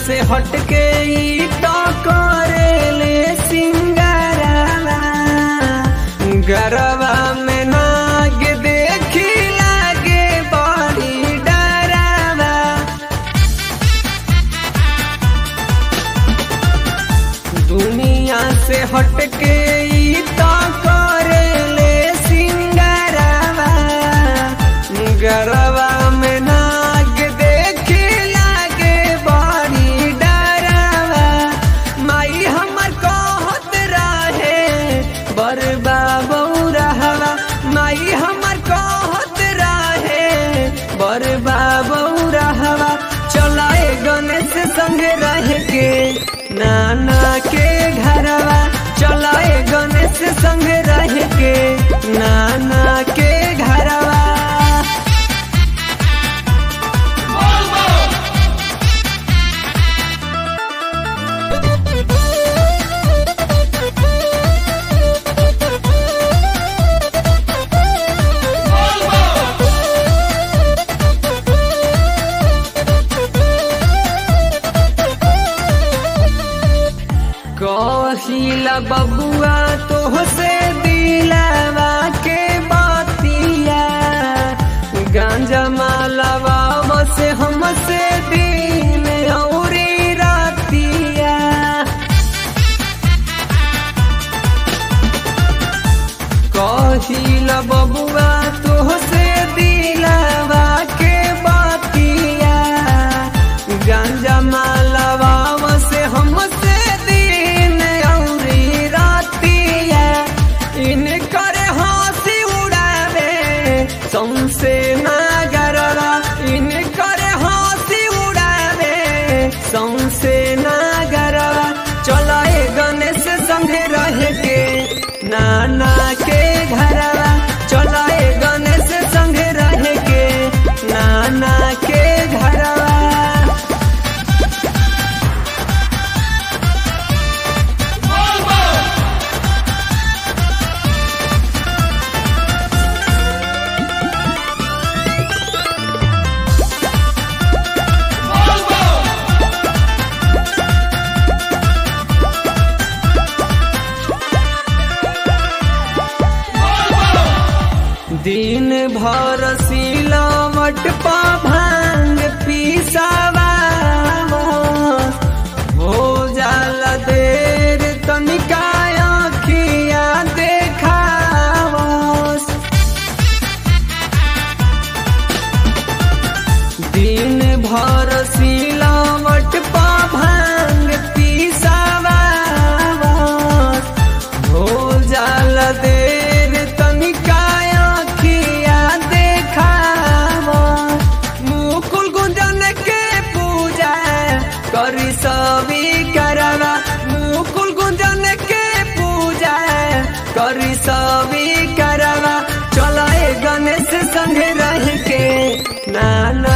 से हटके ई तो करेले सिंगारवा गरवा में नाग देखी लागे बड़ी डरावा दुनिया से हटके ई तो करेले सिंगारवा गरवा में नाग देखी लागे बड़ी डरावा माई हमर कहत रहे बरबा बौरहवा माई हमर कहत रहे बरबा बौरहवा चलाए गणेश संगे रह के नाना के घरवा चलाए गणेश संगे रह के नाना के घरवा कहिला बबुआ तोहसे दिलावा के बातिया गांजा मालावा बसे हमसे दिन औरी रातिया कहिला बबुआ तोहसे दिलावा के बातिया गांजा मालावा से हमसे दिन औरी रातिया इन करे हंसी उड़ावे सौंसे नागरवा इन करे हंसी उड़ावे सौंसे नागरवा चलाए गणेश संगे रह के नाना के घरवा चलाए गणेश संगे रह के नाना के घरवा दिन भर सिलवट पा भांग पीसावा हो जाला देर तनिका अखिया देखावस दिन भर सिलवट पा भांग पीसावा हो जाला देर तनिका अखिया देखावा मुकुल गुंजन के पूजा करी सभी करवा मुकुल गुंजन के पूजा करी सभी करवा चलाए गणेश संग रह के नाना